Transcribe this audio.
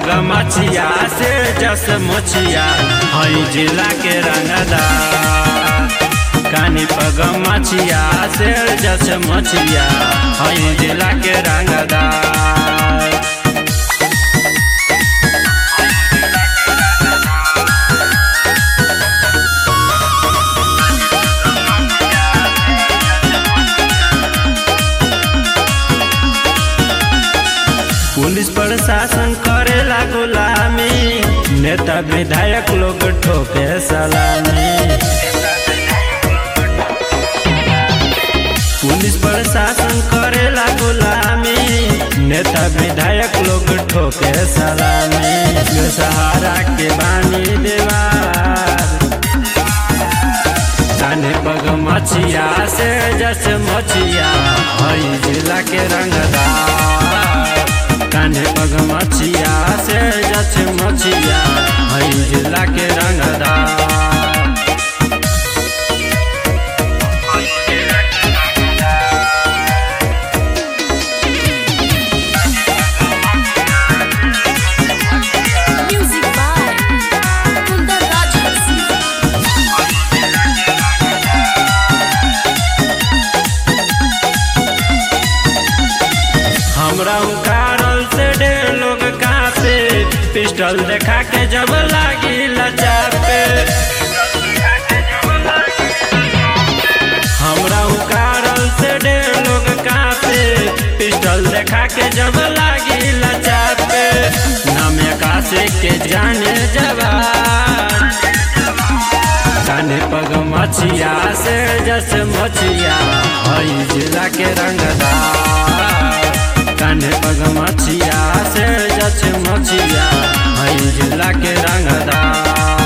पग मछिया से जस मुछिया हई जिला के रंगदा कानी पग मछिया से जस मुछिया हई जिला के रंगदा पुलिस प्रशासन करेला गुलामी नेता विधायक लोग ठोके सलामी पुलिस प्रशासन करेला गुलामी नेता विधायक लोग ठोके सलामी सहारा के बानी देवार काने पग मछिया से जस मछिया हई जिला के रंगदार काने पग मछिया से जस मछिया हई जिला के रंगदार Music by Kundar Rajas. हमरा उकारल से ढेर लोग कापे पिस्टल देखा के जब लागी लचापे हमरा उकारल से ढेर लोग कापे पिस्टल देखा के जब लागी लचापे नाम कासे के जाने जवान काने पग मछिया से जस मछिया हई जिला के रंगदार काने पग मछिया से जस मछिया हई जिला के रंगदार